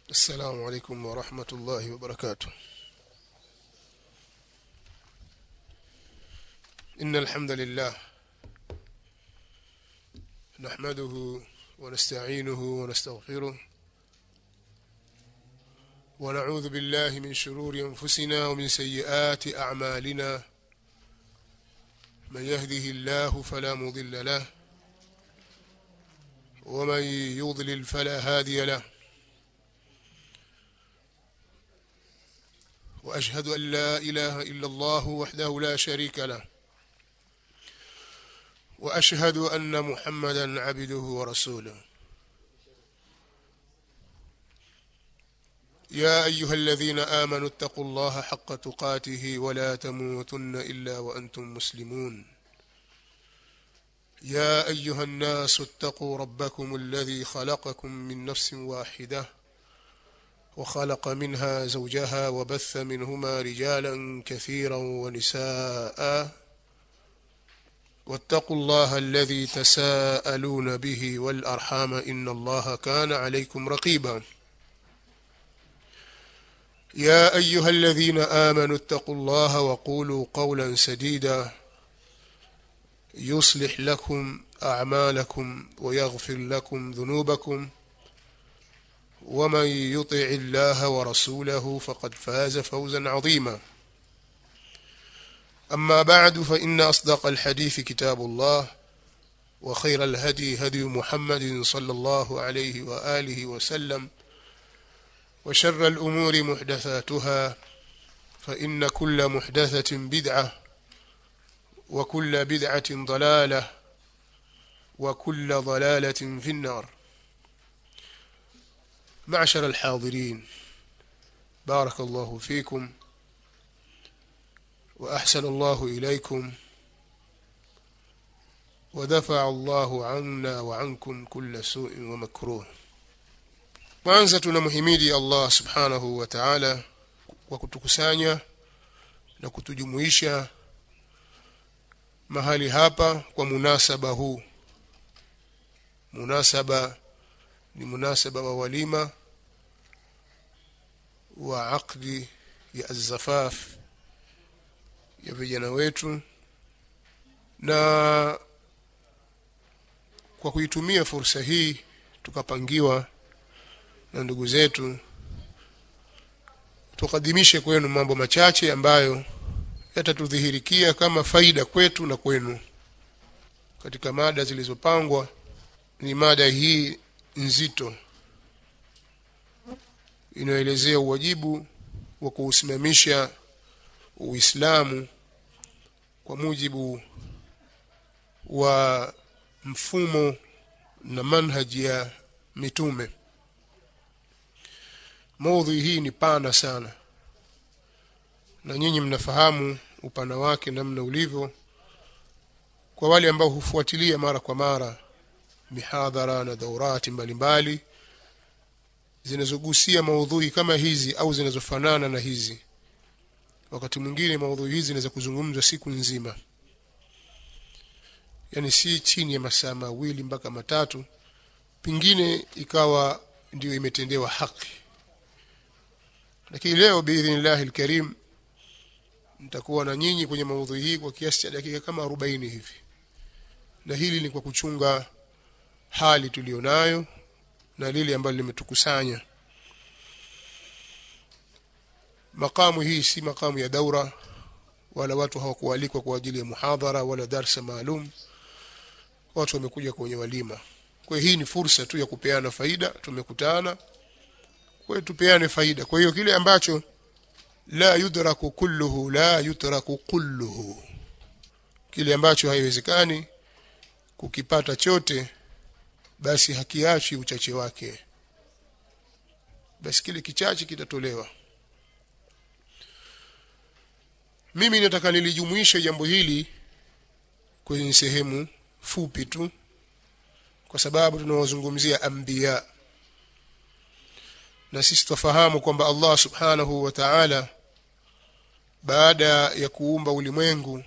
السلام عليكم ورحمة الله وبركاته إن الحمد لله نحمده ونستعينه ونستغفره ونعوذ بالله من شرور أنفسنا ومن سيئات أعمالنا من يهده الله فلا مضل له ومن يضلل فلا هادي له وأشهد أن لا إله إلا الله وحده لا شريك له وأشهد أن محمدا عبده ورسوله يا أيها الذين آمنوا اتقوا الله حق تقاته ولا تموتن إلا وأنتم مسلمون يا أيها الناس اتقوا ربكم الذي خلقكم من نفس واحدة وخلق منها زوجها وبث منهما رجالا كثيرا ونساء واتقوا الله الذي تساءلون به والأرحام إن الله كان عليكم رقيبا يا أيها الذين آمنوا اتقوا الله وقولوا قولا سديدا يصلح لكم أعمالكم ويغفر لكم ذنوبكم ومن يطع الله ورسوله فقد فاز فوزا عظيما أما بعد فإن أصدق الحديث كتاب الله وخير الهدي هدي محمد صلى الله عليه وآله وسلم وشر الأمور محدثاتها فإن كل محدثة بدعة وكل بدعة ضلالة وكل ضلالة في النار معشر الحاضرين بارك الله فيكم وأحسن الله إليكم ودفع الله عنا وعنكم كل سوء ومكروه kwanza tunamhimidi Allah subhanahu wa ta'ala kwa kutukusanya na kutujumuisha mahali hapa kwa munasaba huu munasaba ni munasaba wa walima wa aqdi ya azafaf ya vijana wetu na kwa kuitumia fursa hii tukapangiwa na ndugu zetu tukadimishe kwenu mambo machache ambayo yatatudhihirikia kama faida kwetu na kwenu katika mada zilizopangwa ni mada hii nzito inayoelezea uwajibu wa kuusimamisha Uislamu kwa mujibu wa mfumo na manhaji ya mitume. Maudhui hii ni pana sana, na nyinyi mnafahamu upana wake namna ulivyo. Kwa wale ambao hufuatilia mara kwa mara mihadhara na daurati mbalimbali zinazogusia maudhui kama hizi au zinazofanana na hizi, wakati mwingine maudhui hizi zinaweza kuzungumzwa siku nzima, yani si chini ya masaa mawili mpaka matatu, pengine ikawa ndiyo imetendewa haki. Lakini leo biidhnillahi alkarim nitakuwa na nyinyi kwenye maudhui hii kwa kiasi cha dakika kama arobaini hivi, na hili ni kwa kuchunga hali tuliyonayo na lile ambalo limetukusanya. Makamu hii si makamu ya daura, wala watu hawakualikwa kwa ajili ya muhadhara wala darsa maalum. Watu wamekuja kwenye walima. Kwa hiyo hii ni fursa tu ya kupeana faida. Tumekutana, kwa hiyo tupeane faida. Kwa hiyo kile ambacho la yudraku kulluhu la yutraku kulluhu, kile ambacho haiwezekani kukipata chote basi hakiachi uchache wake, basi kile kichache kitatolewa. Mimi nataka nilijumuisha jambo hili kwenye sehemu fupi tu, kwa sababu tunawazungumzia anbiya, na sisi tufahamu kwamba Allah subhanahu wa ta'ala baada ya kuumba ulimwengu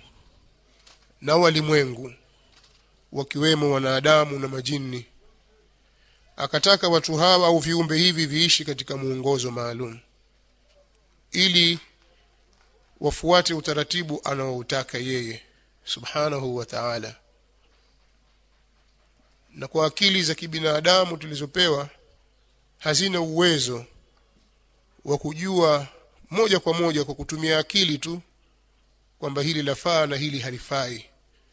na walimwengu wakiwemo wanadamu na majini akataka watu hawa au viumbe hivi viishi katika muongozo maalum ili wafuate utaratibu anaoutaka yeye subhanahu wa ta'ala na kwa akili za kibinadamu tulizopewa hazina uwezo wa kujua moja kwa moja kwa kutumia akili tu kwamba hili lafaa na hili halifai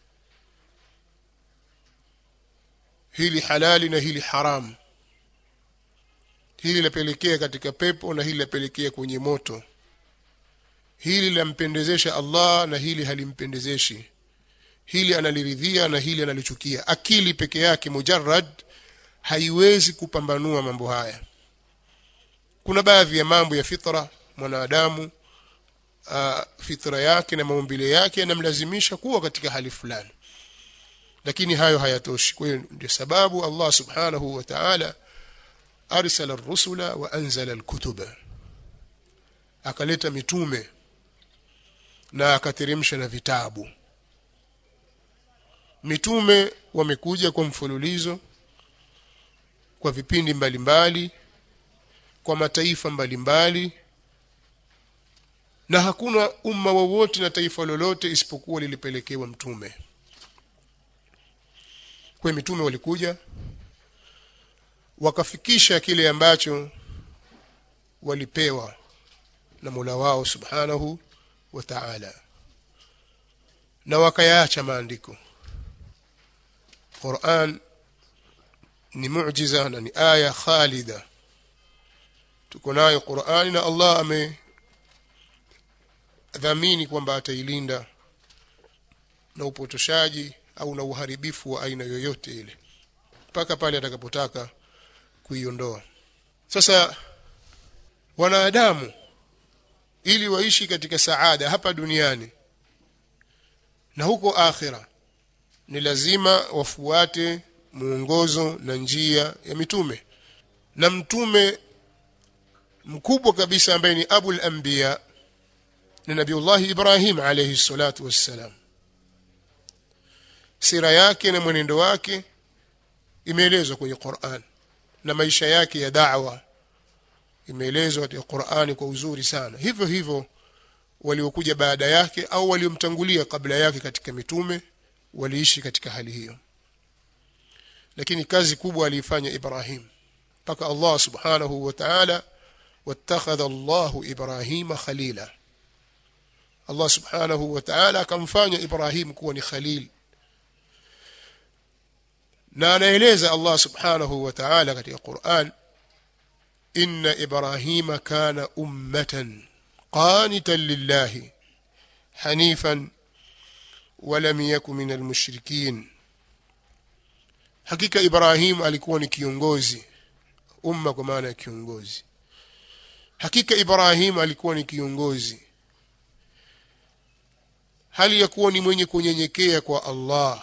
hili halali na hili haramu hili lapelekea katika pepo na hili lapelekea kwenye moto hili lampendezesha Allah na hili halimpendezeshi hili analiridhia na hili analichukia akili peke yake mujarrad haiwezi kupambanua mambo haya kuna baadhi ya mambo ya fitra mwanadamu uh, fitra yake na maumbile yake yanamlazimisha kuwa katika hali fulani lakini hayo hayatoshi kwa hiyo ndio sababu Allah subhanahu wa ta'ala arsala ar-rusula wa anzala al-kutuba akaleta mitume na akateremsha na vitabu mitume wamekuja kwa mfululizo kwa vipindi mbalimbali mbali, kwa mataifa mbalimbali mbali, na hakuna umma wowote na taifa lolote isipokuwa lilipelekewa mtume kwa mitume walikuja wakafikisha kile ambacho walipewa na Mola wao subhanahu wa ta'ala na wakayaacha maandiko Qur'an ni muujiza na ni aya khalida tuko nayo Qur'ani na Allah ame dhamini kwamba atailinda na upotoshaji au na uharibifu wa aina yoyote ile mpaka pale atakapotaka kuiondoa sasa wanadamu ili waishi katika saada hapa duniani na huko akhira ni lazima wafuate muongozo na njia ya mitume na mtume mkubwa kabisa ambaye ni abul anbiya ni nabiullahi ibrahim alayhi salatu wassalam sira yake na mwenendo wake imeelezwa kwenye Qur'an na maisha yake ya da'wa imeelezwa katika Qur'ani kwa uzuri sana hivyo hivyo waliokuja baada yake au waliomtangulia kabla yake katika mitume waliishi katika hali hiyo lakini kazi kubwa aliifanya Ibrahim mpaka Allah subhanahu wa ta'ala wattakhadha Allah Ibrahima khalila Allah subhanahu wa ta'ala akamfanya Ibrahim kuwa ni khalil na anaeleza Allah subhanahu wa ta'ala katika Qur'an inna ibrahima kana ummatan qanitan lillahi hanifan ولم يكن من المشركين hakika Ibrahim alikuwa ni kiongozi umma kwa maana ya kiongozi hakika Ibrahim alikuwa ni kiongozi hali ya kuwa ni mwenye kunyenyekea kwa Allah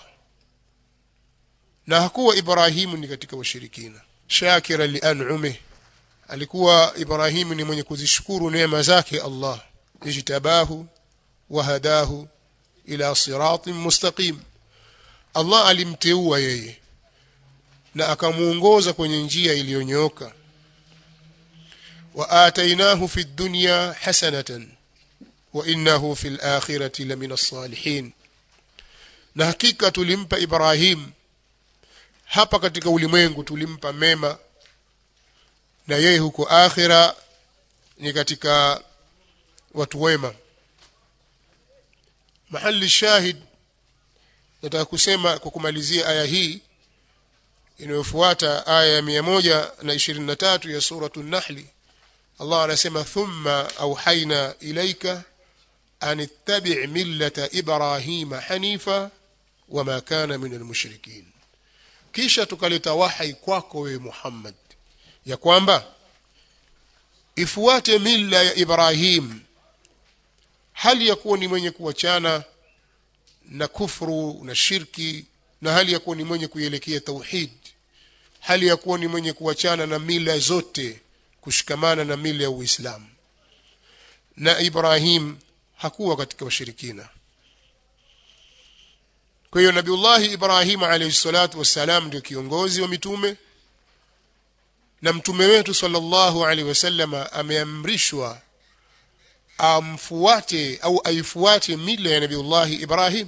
na hakuwa Ibrahimu ni katika washirikina shakira lian'umih alikuwa Ibrahimu ni mwenye kuzishukuru neema zake Allah ijtabahu wa hadahu ila siratin mustaqim Allah alimteua yeye na akamuongoza kwenye njia iliyonyooka wa atainahu fi dunya hasanatan wa innahu fil akhirati lamina salihin na hakika tulimpa Ibrahim hapa katika ulimwengu tulimpa mema na yeye huko akhira ni katika watu wema mahali shahid nataka kusema kwa kumalizia aya hii inayofuata aya ya 123 ya suratu nahli Allah anasema thumma auhaina ilaika an ittabi' millata ibrahima hanifa wama kana min almushrikin kisha tukaleta wahai kwako wewe Muhammad ya kwamba ifuate mila ya Ibrahim hali ya kuwa ni mwenye kuachana na kufru na shirki na hali ya kuwa ni mwenye kuielekea tauhid hali ya kuwa ni mwenye kuachana na mila zote kushikamana na mila ya Uislamu na Ibrahim hakuwa katika washirikina kwa hiyo Nabiullahi Ibrahim alayhi salatu wassalam ndio kiongozi wa mitume na mtume wetu sallallahu alaihi wasallam ameamrishwa amfuate au aifuate mila ya nabiullahi Ibrahim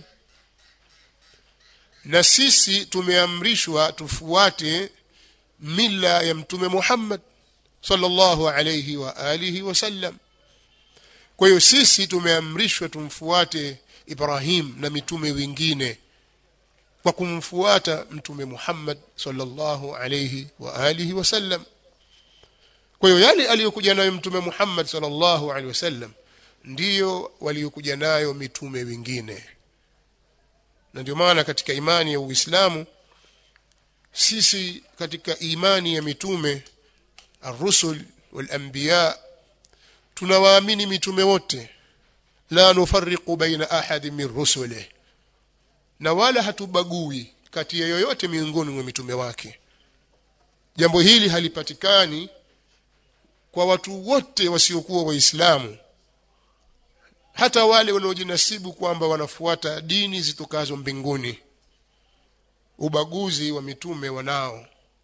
na sisi tumeamrishwa tufuate mila ya mtume Muhammad sallallahu alayhi wa alihi wasallam kwa hiyo sisi tumeamrishwa tumfuate Ibrahim na mitume wengine kwa kumfuata mtume Muhammad sallallahu alayhi wa alihi wasallam kwa hiyo yale aliyokuja nayo mtume Muhammad sallallahu alaihi wasallam ndiyo waliokuja nayo mitume wengine na ndio maana katika imani ya Uislamu sisi katika imani ya mitume الرسل والأنبياء tunawaamini mitume wote la nufarriqu baina ahadin min rusulih na wala hatubagui kati ya yoyote miongoni mwa mitume wake jambo hili halipatikani kwa watu wote wasiokuwa waislamu hata wale wanaojinasibu kwamba wanafuata dini zitokazo mbinguni ubaguzi wa mitume wanao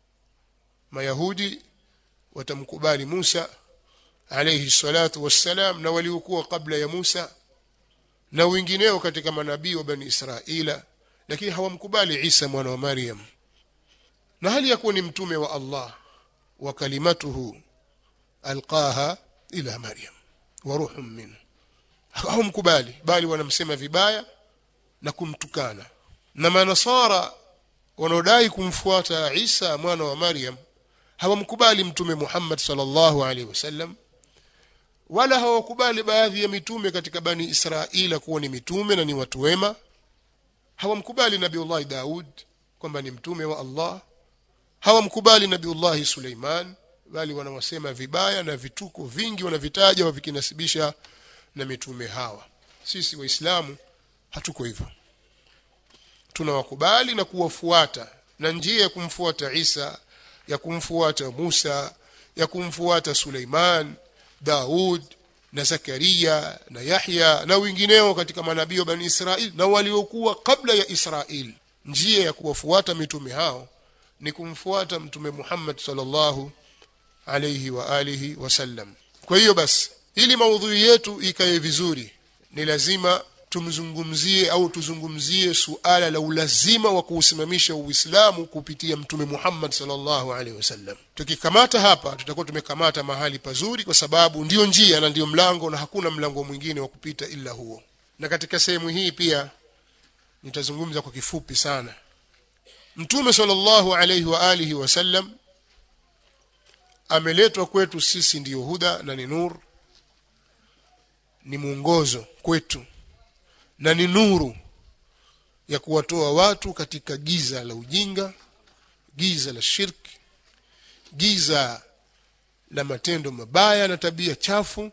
mayahudi watamkubali Musa alayhi salatu wassalam na waliokuwa kabla ya Musa na wengineo katika manabii wa bani Israila lakini hawamkubali Isa mwana wa Maryam na hali ya kuwa ni mtume wa Allah wa kalimatuhu alqaha ila Maryam wa ruhun minhu hawamkubali bali wanamsema vibaya na kumtukana na manasara wanaodai kumfuata Isa mwana wa Maryam hawamkubali mtume Muhammad sallallahu alaihi wasallam wala hawakubali baadhi ya mitume katika bani Israila kuwa ni mitume na ni watu wema hawamkubali nabiullah Daud kwamba ni mtume wa Allah hawamkubali nabiullah Suleiman bali wanawasema vibaya na vituko vingi wanavitaja wavikinasibisha na mitume hawa sisi waislamu hatuko hivyo tunawakubali na kuwafuata na njia ya kumfuata Isa ya kumfuata Musa ya kumfuata Suleiman Daud na Zakaria na Yahya na wengineo katika manabii wa Bani Israil na waliokuwa kabla ya Israil njia ya kuwafuata mitume hao ni kumfuata mtume Muhammad sallallahu alayhi wa alihi wasallam kwa hiyo basi ili maudhui yetu ikae vizuri ni lazima tumzungumzie au tuzungumzie suala la ulazima wa kuusimamisha Uislamu kupitia mtume Muhammad sallallahu alaihi wasallam. Tukikamata hapa tutakuwa tumekamata mahali pazuri kwa sababu ndiyo njia na ndiyo mlango na hakuna mlango mwingine wa kupita ila huo. Na katika sehemu hii pia nitazungumza kwa kifupi sana. Mtume sallallahu alaihi wa alihi wasallam ameletwa kwetu sisi ndiyo huda na ni nur ni mwongozo kwetu na ni nuru ya kuwatoa watu katika giza la ujinga giza la shirki giza la matendo mabaya na tabia chafu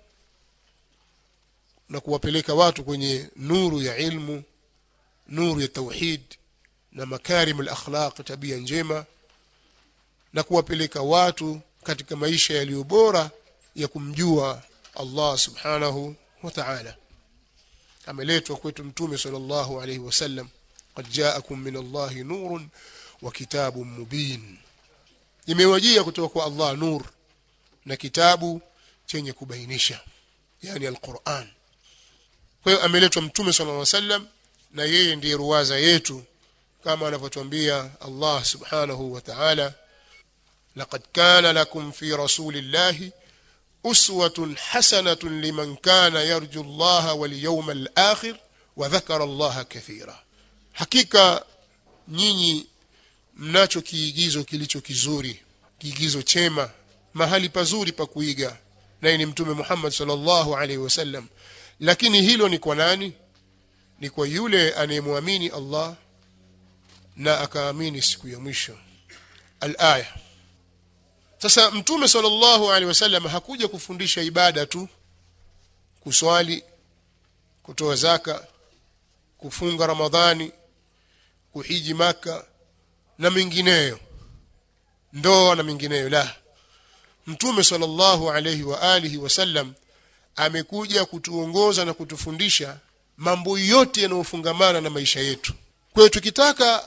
na kuwapeleka watu kwenye nuru ya ilmu nuru ya tauhid na makarim al-akhlaq tabia njema na kuwapeleka watu katika maisha yaliyo bora ya kumjua Allah subhanahu wa ta'ala ameletwa kwetu mtume sallallahu alayhi wasallam qad ja'akum min Allah nurun wa kitabun mubin imewajia kutoka kwa Allah nur na kitabu chenye kubainisha yani alquran kwa hiyo ameletwa mtume sallallahu alayhi wasallam na yeye ndiye ruwaza yetu kama anavyotuambia Allah subhanahu wa ta'ala laqad kana lakum fi rasulillahi أسوة حسنة لمن كان يرجو الله واليوم الآخر وذكر الله كثيرا hakika nyinyi mnacho kiigizo kilicho kizuri kiigizo chema mahali pazuri pa kuiga naye ni mtume Muhammad sallallahu alaihi wasallam lakini hilo ni kwa nani ni kwa yule anayemwamini Allah na akaamini siku ya mwisho al-aya sasa mtume sallallahu alaihi wasallam hakuja kufundisha ibada tu kuswali kutoa zaka kufunga ramadhani kuhiji maka na mengineyo ndoa na mengineyo la mtume sallallahu alaihi wa alihi wasallam amekuja kutuongoza na kutufundisha mambo yote yanayofungamana na maisha yetu kwa hiyo tukitaka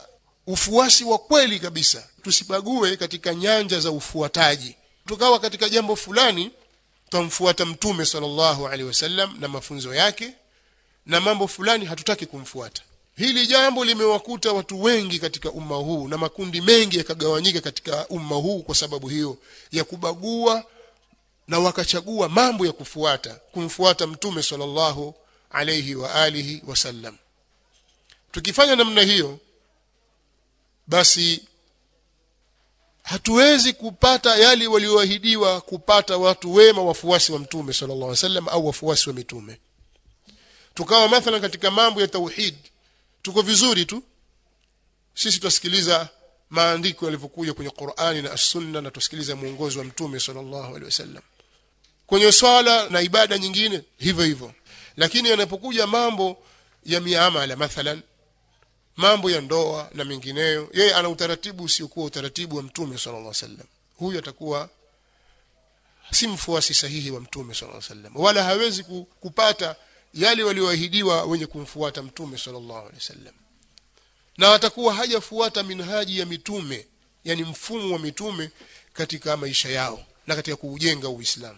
ufuasi wa kweli kabisa tusibague katika nyanja za ufuataji tukawa katika jambo fulani twamfuata mtume sallallahu alaihi wasallam na mafunzo yake na mambo fulani hatutaki kumfuata hili jambo limewakuta watu wengi katika umma huu na makundi mengi yakagawanyika katika umma huu kwa sababu hiyo ya kubagua na wakachagua mambo ya kufuata kumfuata mtume sallallahu alayhi wa alihi wasallam tukifanya namna hiyo basi hatuwezi kupata yale walioahidiwa kupata watu wema wafuasi wa mtume sallallahu alaihi wasallam au wafuasi wa mitume tukawa mathalan katika mambo ya tauhid tuko vizuri tu sisi tutasikiliza maandiko yalivyokuja kwenye Qur'ani na As-Sunna na tusikiliza mwongozo wa mtume sallallahu alaihi wasallam kwenye swala na ibada nyingine hivyo hivyo lakini yanapokuja mambo ya miamala mathalan mambo ya ndoa na mengineyo yeye ana utaratibu usiokuwa utaratibu wa mtume sallallahu alaihi wasallam huyu atakuwa si mfuasi sahihi wa mtume sallallahu alaihi wasallam wala hawezi kupata yale walioahidiwa wenye kumfuata mtume sallallahu alaihi wasallam na atakuwa hajafuata minhaji ya mitume yani mfumo wa mitume katika maisha yao na katika kuujenga uislamu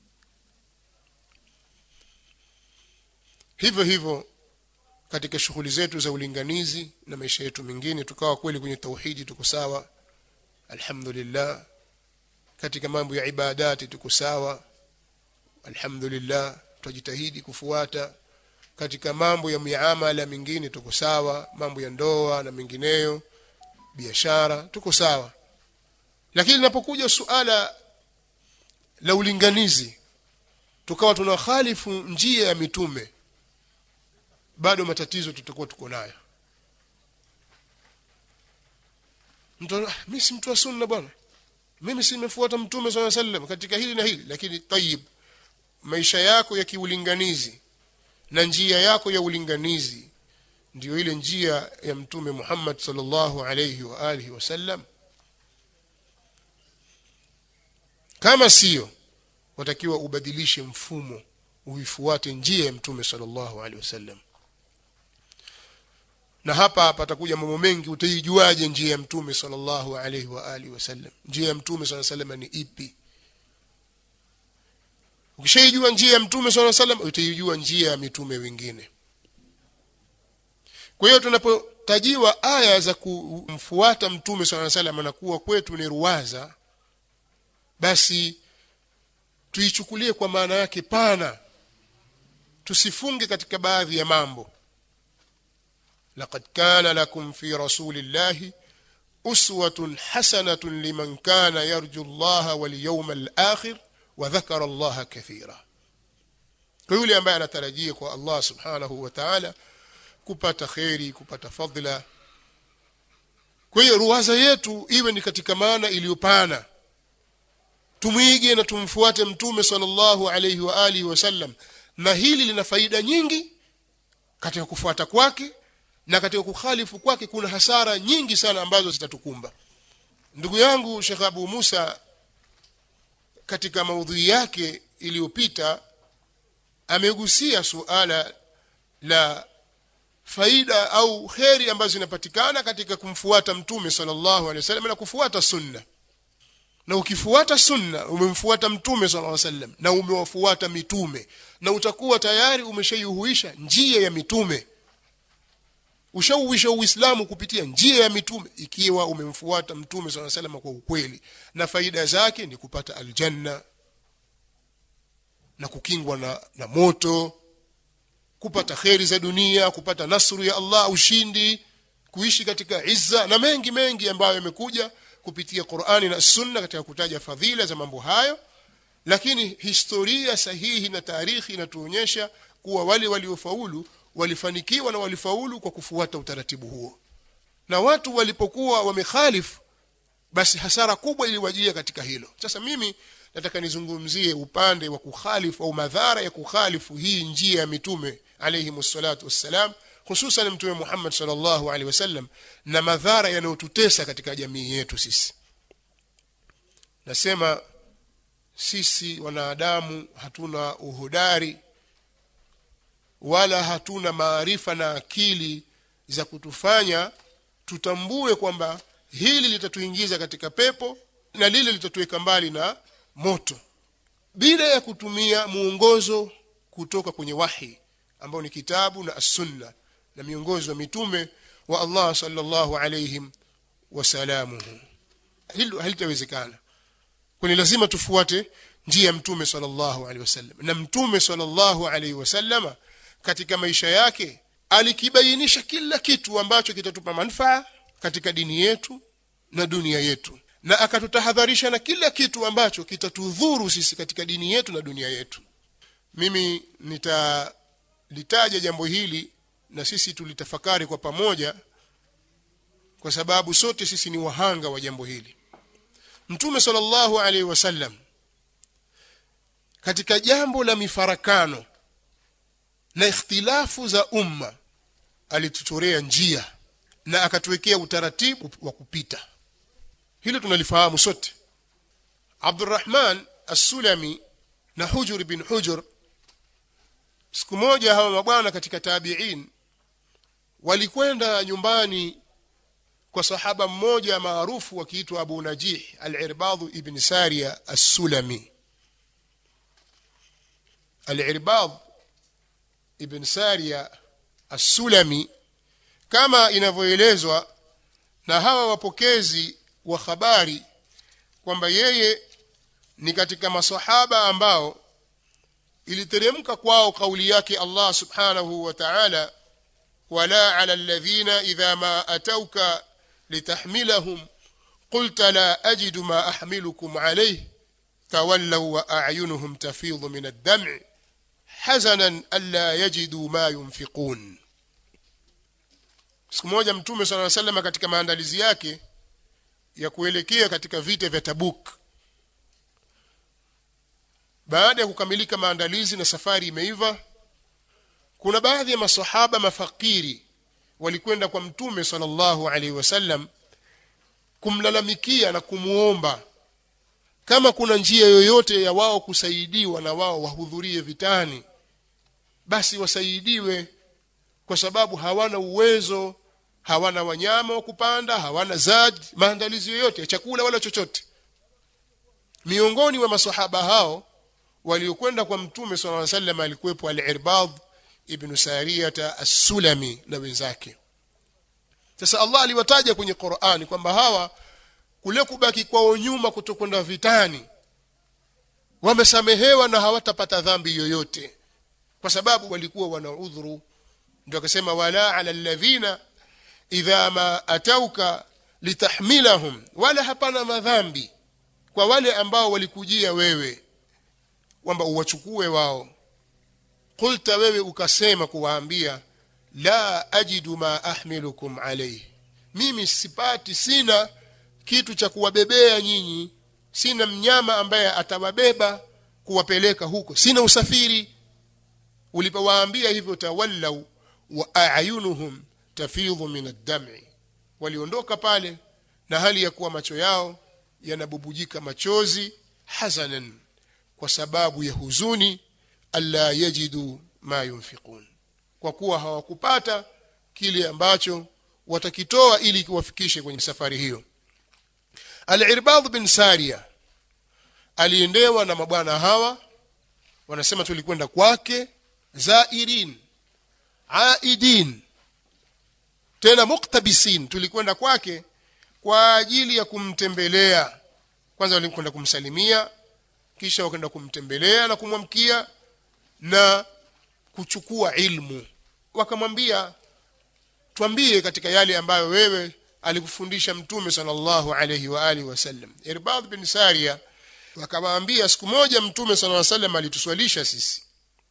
hivyo hivyo katika shughuli zetu za ulinganizi na maisha yetu mengine tukawa kweli kwenye tauhidi tuko sawa alhamdulillah katika mambo ya ibadati tuko sawa alhamdulillah tujitahidi kufuata katika mambo ya miamala mingine tuko sawa mambo ya ndoa na mengineyo biashara tuko sawa lakini linapokuja suala la ulinganizi tukawa tunakhalifu njia ya mitume bado matatizo tutakuwa tuko nayo mtu mimi si mtu wa sunna bwana mimi si nimefuata mtume swalla sallam katika hili na hili lakini tayib maisha yako ya kiulinganizi na njia yako ya ulinganizi ndiyo ile njia ya mtume Muhammad sallallahu alayhi wa alihi wasallam kama sio watakiwa ubadilishe mfumo uifuate njia ya mtume sallallahu alaihi wasallam na hapa patakuja mambo mengi utaijuaje njia ya mtume sallallahu alaihi wa alihi wasallam njia ya mtume sallallahu alaihi wasallam ni ipi ukishaijua njia ya mtume sallallahu alaihi wasallam utaijua njia ya mitume wengine kwa hiyo tunapotajiwa aya za kumfuata mtume sallallahu alaihi wasallam na kuwa kwetu ni ruwaza basi tuichukulie kwa maana yake pana tusifunge katika baadhi ya mambo laqad kana lakum fi rasulillahi uswatun hasanatun liman kana yarju allaha wal yawmal akhir wa dhakara allaha kathira kwa yule ambaye anatarajia kwa Allah subhanahu wa ta'ala kupata khairi kupata fadhila kwa hiyo ruwaza yetu iwe ni katika maana iliyopana tumwige na tumfuate mtume sallallahu alayhi wa alihi wasallam na hili lina faida nyingi katika kufuata kwake na katika kukhalifu kwake kuna hasara nyingi sana ambazo zitatukumba ndugu yangu Sheikh Abu Musa katika maudhui yake iliyopita amegusia suala la faida au kheri ambazo zinapatikana katika kumfuata mtume sallallahu alaihi wasallam na kufuata sunna na ukifuata sunna umemfuata mtume sallallahu alaihi wasallam na umewafuata mitume na utakuwa tayari umeshaihuisha njia ya mitume ushauisha uislamu kupitia njia ya mitume ikiwa umemfuata mtume sallallahu alaihi wasallam kwa ukweli na faida zake ni kupata aljanna na kukingwa na, na moto kupata kheri za dunia kupata nasru ya Allah ushindi kuishi katika izza na mengi mengi ambayo yamekuja kupitia Qur'ani na Sunna katika kutaja fadhila za mambo hayo lakini historia sahihi na tarikhi inatuonyesha kuwa wale waliofaulu walifanikiwa na walifaulu kwa kufuata utaratibu huo na watu walipokuwa wamekhalifu basi hasara kubwa iliwajia katika hilo sasa mimi nataka nizungumzie upande wa kukhalifu au madhara ya kukhalifu hii njia ya mitume alayhi msalatu wassalam hususan mtume Muhammad sallallahu alaihi wasallam na madhara yanayotutesa katika jamii yetu sisi nasema sisi wanadamu hatuna uhodari wala hatuna maarifa na akili za kutufanya tutambue kwamba hili litatuingiza katika pepo na lile litatuweka mbali na moto bila ya kutumia muongozo kutoka kwenye wahi ambao ni kitabu na as-sunna na miongozo wa mitume wa Allah sallallahu alayhim wasalamuhu hilo halitawezekana kwani lazima tufuate njia ya mtume sallallahu alaihi wasallam na mtume sallallahu alaihi wasallama katika maisha yake alikibainisha kila kitu ambacho kitatupa manufaa katika dini yetu na dunia yetu na akatutahadharisha na kila kitu ambacho kitatudhuru sisi katika dini yetu na dunia yetu mimi nitalitaja jambo hili na sisi tulitafakari kwa pamoja kwa sababu sote sisi ni wahanga wa jambo hili mtume sallallahu alaihi wasallam katika jambo la mifarakano na ikhtilafu za umma alituchorea njia na akatuwekea utaratibu wa kupita hilo tunalifahamu sote Abdurrahman As-Sulami na Hujur bin Hujur siku moja hawa mabwana katika tabi'in walikwenda nyumbani kwa sahaba mmoja maarufu akiitwa Abu Najih Al-Irbad ibn Sariya As-Sulami Al-Irbad ibn Sariya As-Sulami kama inavyoelezwa na hawa wapokezi wa habari kwamba yeye ni katika masahaba ambao iliteremka kwao kauli yake Allah subhanahu wa ta'ala wala ala alladhina idha ma atauka litahmilahum qulta la ajidu ma ahmilukum alayhi tawallaw wa a'yunuhum tafidhu min ad-dam'i hazanan alla yajidu ma yunfiqun siku moja mtume sallallahu alayhi wasallam katika maandalizi yake ya kuelekea katika vita vya Tabuk baada ya kukamilika maandalizi na safari imeiva kuna baadhi ya masahaba mafakiri walikwenda kwa mtume sallallahu alaihi wasallam kumlalamikia na kumuomba kama kuna njia yoyote ya wao kusaidiwa na wao wahudhurie vitani basi wasaidiwe kwa sababu hawana uwezo hawana wanyama wa kupanda hawana zad maandalizi yoyote ya chakula wala chochote miongoni mwa masahaba hao waliokwenda kwa mtume sallallahu alaihi wasallam alikuwepo al-Irbad ibn Sariyata as-Sulami na wenzake sasa Allah aliwataja kwenye Qur'ani kwamba hawa kule kubaki kwao nyuma kutokwenda vitani wamesamehewa na hawatapata dhambi yoyote kwa sababu walikuwa wana udhuru ndio akasema wala ala alladhina idha ma atauka litahmilahum wala hapana madhambi kwa wale ambao walikujia wewe kwamba uwachukue wao qulta wewe ukasema kuwaambia la ajidu ma ahmilukum alayhi mimi sipati sina kitu cha kuwabebea nyinyi sina mnyama ambaye atawabeba kuwapeleka huko sina usafiri ulipowaambia hivyo tawallau wa ayunuhum tafidhu min ad-dam'i waliondoka pale na hali ya kuwa macho yao yanabubujika machozi hazanan kwa sababu ya huzuni alla yajidu ma yunfiqun kwa kuwa hawakupata kile ambacho watakitoa ili kiwafikishe kwenye safari hiyo Al-Irbad bin Sariya aliendewa na mabwana hawa wanasema tulikwenda kwake zairin aidin tena muktabisin tulikwenda kwake kwa ajili ya kumtembelea kwanza walikwenda kumsalimia kisha wakaenda kumtembelea na kumwamkia na kuchukua ilmu wakamwambia twambie katika yale ambayo wewe alikufundisha mtume sallallahu alayhi wa alihi wasallam Irbad bin Sariya wakamwambia siku moja mtume sallallahu alayhi wasallam alituswalisha sisi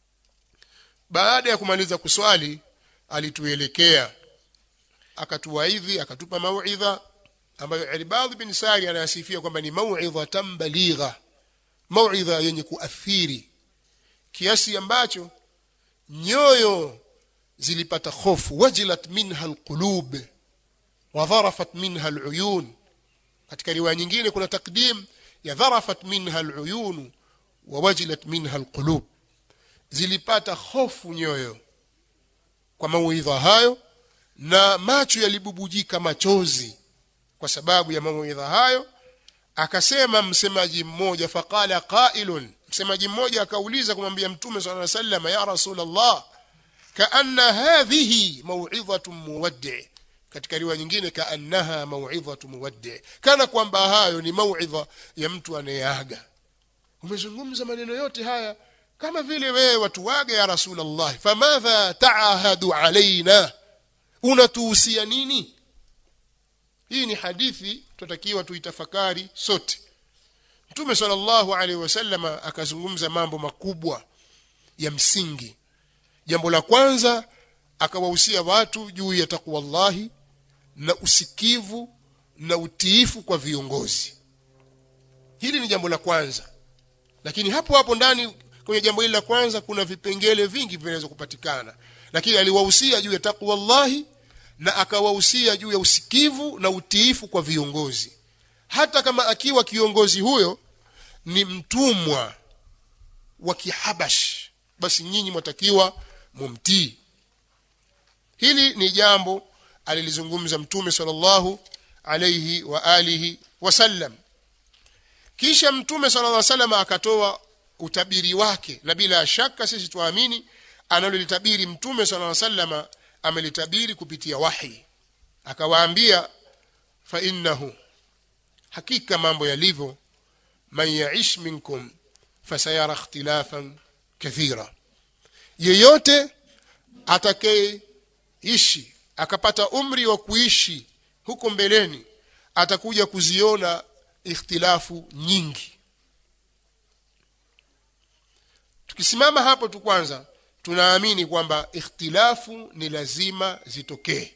baada ya kumaliza kuswali alituelekea akatuwaidhi akatupa mauidha ambayo Irbad bin Sariya anasifia kwamba ni mauidha tambaligha mauidha yenye kuathiri kiasi ambacho nyoyo zilipata hofu wajilat minha alqulub wa dharafat minha aluyun katika riwaya nyingine kuna takdim ya dharafat minha aluyun wa wajilat minha alqulub zilipata hofu nyoyo kwa mauidha hayo na macho yalibubujika machozi kwa sababu ya mawaidha hayo akasema msemaji mmoja faqala qailun msemaji mmoja akauliza kumwambia mtume sallallahu alaihi wasallam ya rasulullah kaanna hadhihi mau'idhatu muwaddi katika riwaya nyingine kaannaha mau'idhatu muwaddi kana kwamba hayo ni mau'idha ya mtu anayeaga umezungumza maneno yote haya kama vile wewe watuaga ya rasulullah famadha taahadu alaina unatuhusia nini hii ni hadithi tutakiwa tuitafakari sote mtume sallallahu alaihi wasallam akazungumza mambo makubwa ya msingi jambo la kwanza akawahusia watu juu ya takwallahi na usikivu na utiifu kwa viongozi hili ni jambo la kwanza lakini hapo hapo ndani kwenye jambo hili la kwanza kuna vipengele vingi vinaweza kupatikana lakini aliwahusia juu ya takwallahi na akawahusia juu ya usikivu na utiifu kwa viongozi hata kama akiwa kiongozi huyo ni mtumwa wa kihabash basi nyinyi mwatakiwa mumtii hili ni jambo alilizungumza mtume sallallahu alayhi wa alihi wasallam kisha mtume sallallahu alayhi wasallam akatoa utabiri wake na bila shaka sisi tuamini analolitabiri mtume sallallahu alayhi wasallam amelitabiri kupitia wahi akawaambia fa innahu hakika mambo yalivyo man yaish minkum fasayara ikhtilafan kathira yeyote atakayeishi akapata umri wa kuishi huko mbeleni atakuja kuziona ikhtilafu nyingi tukisimama hapo tu kwanza tunaamini kwamba ikhtilafu ni lazima zitokee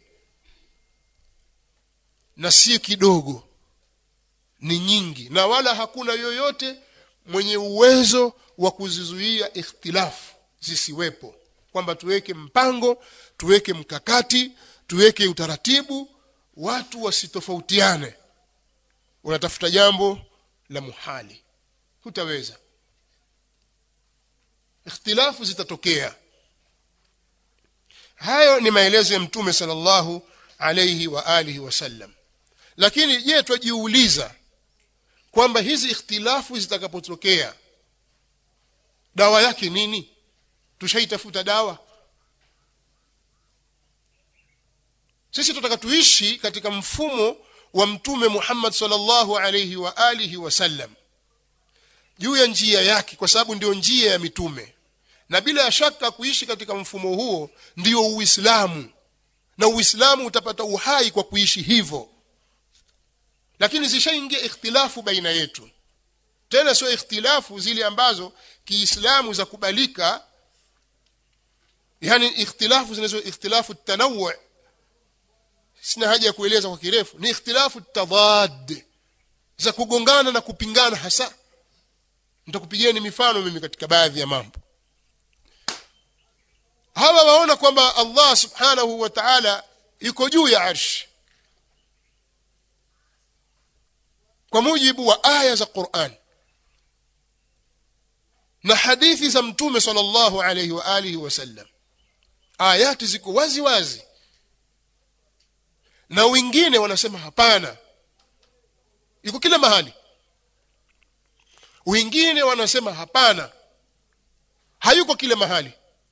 na si kidogo ni nyingi na wala hakuna yoyote mwenye uwezo wa kuzizuia ikhtilafu zisiwepo kwamba tuweke mpango tuweke mkakati tuweke utaratibu watu wasitofautiane unatafuta jambo la muhali hutaweza ikhtilafu zitatokea hayo ni maelezo ya mtume sallallahu alayhi wa alihi wasallam lakini je twajiuliza kwamba hizi ikhtilafu zitakapotokea dawa yake nini tushaitafuta dawa sisi tutaka tuishi katika mfumo wa mtume Muhammad sallallahu alayhi wa alihi wasallam juu ya njia yake kwa sababu ndio njia ya mitume na bila shaka kuishi katika mfumo huo ndio uislamu na uislamu utapata uhai kwa kuishi hivyo lakini zishaingia ikhtilafu baina yetu tena sio ikhtilafu zile ambazo kiislamu za kubalika yani ikhtilafu zinazo ikhtilafu tanawu sina haja ya kueleza kwa kirefu ni ikhtilafu tadad za kugongana na kupingana hasa nitakupigieni mifano mimi katika baadhi ya mambo hawa waona kwamba Allah subhanahu wa ta'ala yuko juu ya arsh kwa mujibu wa aya za Qur'an na hadithi za mtume sallallahu alayhi wa alihi wasallam ayati ziko wazi wazi na wengine wanasema hapana iko kila mahali wengine wanasema hapana hayuko kila mahali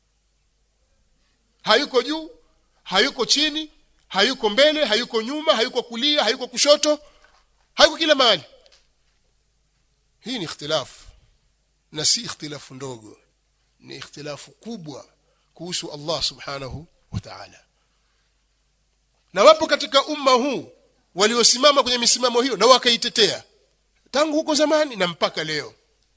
hayuko juu hayuko chini hayuko mbele hayuko nyuma hayuko kulia hayuko kushoto hayuko kila mahali hii ni ikhtilafu na si ikhtilafu ndogo ni ikhtilafu kubwa kuhusu Allah subhanahu wa ta'ala na wapo katika umma huu waliosimama kwenye misimamo hiyo na wakaitetea tangu huko zamani na mpaka leo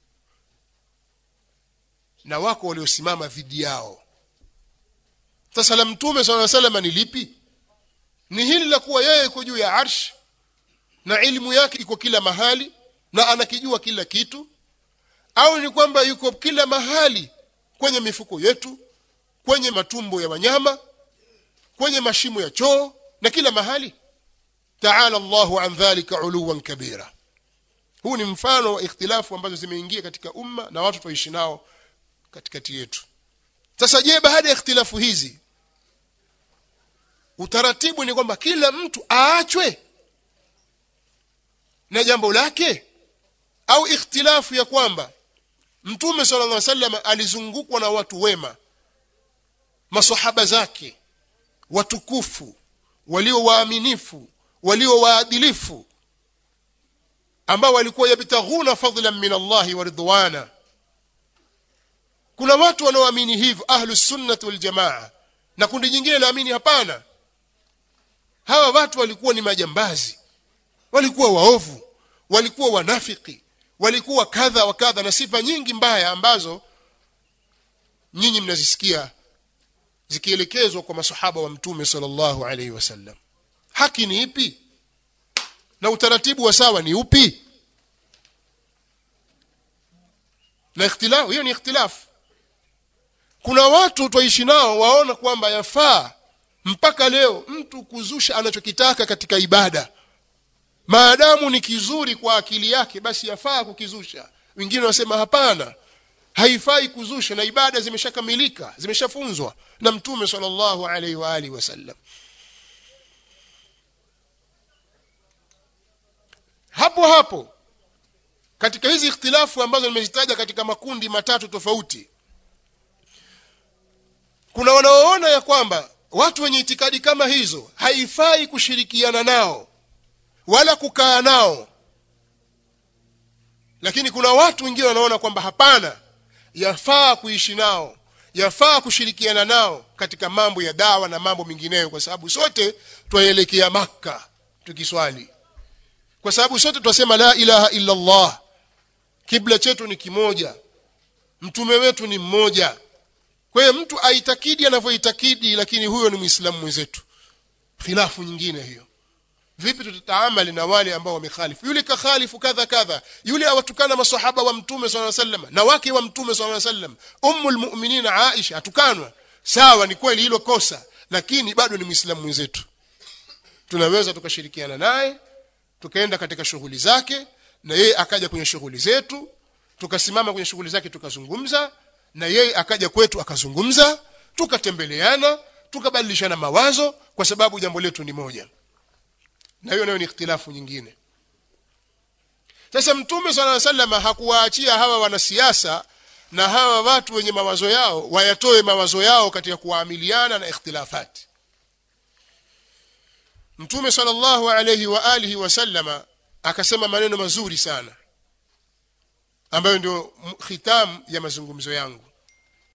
na wako waliosimama dhidi yao sasa la mtume swalla sallam ni lipi ni hili la kuwa yeye yuko juu ya arsh na ilmu yake iko kila mahali na anakijua kila kitu au ni kwamba yuko kila mahali kwenye mifuko yetu kwenye matumbo ya wanyama kwenye mashimo ya choo na kila mahali taala Allahu an dhalika uluwan kabira huu ni mfano wa ikhtilafu ambazo zimeingia katika umma na watu tuishi nao katikati yetu sasa je baada ya ikhtilafu hizi utaratibu ni kwamba kila mtu aachwe na jambo lake au ikhtilafu ya kwamba mtume sallallahu alaihi wasallam alizungukwa na watu wema masahaba zake watukufu walio waaminifu walio waadilifu ambao walikuwa yabtaghuna fadlan min Allahi wa ridwana kuna watu wanaoamini hivyo ahlus sunnah wal jamaa na kundi jingine laamini hapana hawa watu walikuwa ni majambazi walikuwa waovu walikuwa wanafiki walikuwa kadha wa kadha na sifa nyingi mbaya ambazo nyinyi mnazisikia zikielekezwa kwa masahaba wa mtume sallallahu alaihi wasallam haki ni ipi na utaratibu wa sawa ni upi na ikhtilafu hiyo ni ikhtilafu kuna watu twaishi nao waona kwamba yafaa mpaka leo mtu kuzusha anachokitaka katika ibada maadamu ni kizuri kwa akili yake basi yafaa kukizusha wengine wanasema hapana haifai kuzusha na ibada zimeshakamilika zimeshafunzwa na mtume sallallahu alaihi wa alihi wasallam hapo hapo katika hizi ikhtilafu ambazo nimezitaja katika makundi matatu tofauti kuna wanaoona ya kwamba watu wenye itikadi kama hizo haifai kushirikiana nao wala kukaa nao lakini kuna watu wengine wanaona kwamba hapana yafaa kuishi nao yafaa kushirikiana nao katika mambo ya dawa na mambo mengineyo kwa sababu sote twaelekea makka tukiswali kwa sababu sote twasema la ilaha illa allah kibla chetu ni kimoja mtume wetu ni mmoja kwa hiyo mtu aitakidi anavyoitakidi lakini huyo ni muislamu mwenzetu khilafu nyingine hiyo vipi tutataamali na wale ambao wamekhalifu yule kakhalifu kadha kadha yule awatukana masahaba wa mtume swalla sallam na wake wa mtume swalla sallam ummul mu'minin Aisha atukanwa sawa ni kweli hilo kosa lakini bado ni muislamu mwenzetu tunaweza tukashirikiana naye tukaenda katika shughuli zake na yeye akaja kwenye shughuli zetu tukasimama kwenye shughuli zake tukazungumza na yeye akaja kwetu akazungumza tukatembeleana tukabadilishana mawazo kwa sababu jambo letu ni moja na hiyo nayo ni ikhtilafu nyingine sasa mtume sala sallam hakuwaachia hawa wanasiasa na hawa watu wenye mawazo yao wayatoe mawazo yao katika kuamiliana na ikhtilafati mtume sallallahu alayhi wa alihi wasallama akasema maneno mazuri sana ambayo ndio khitam ya mazungumzo yangu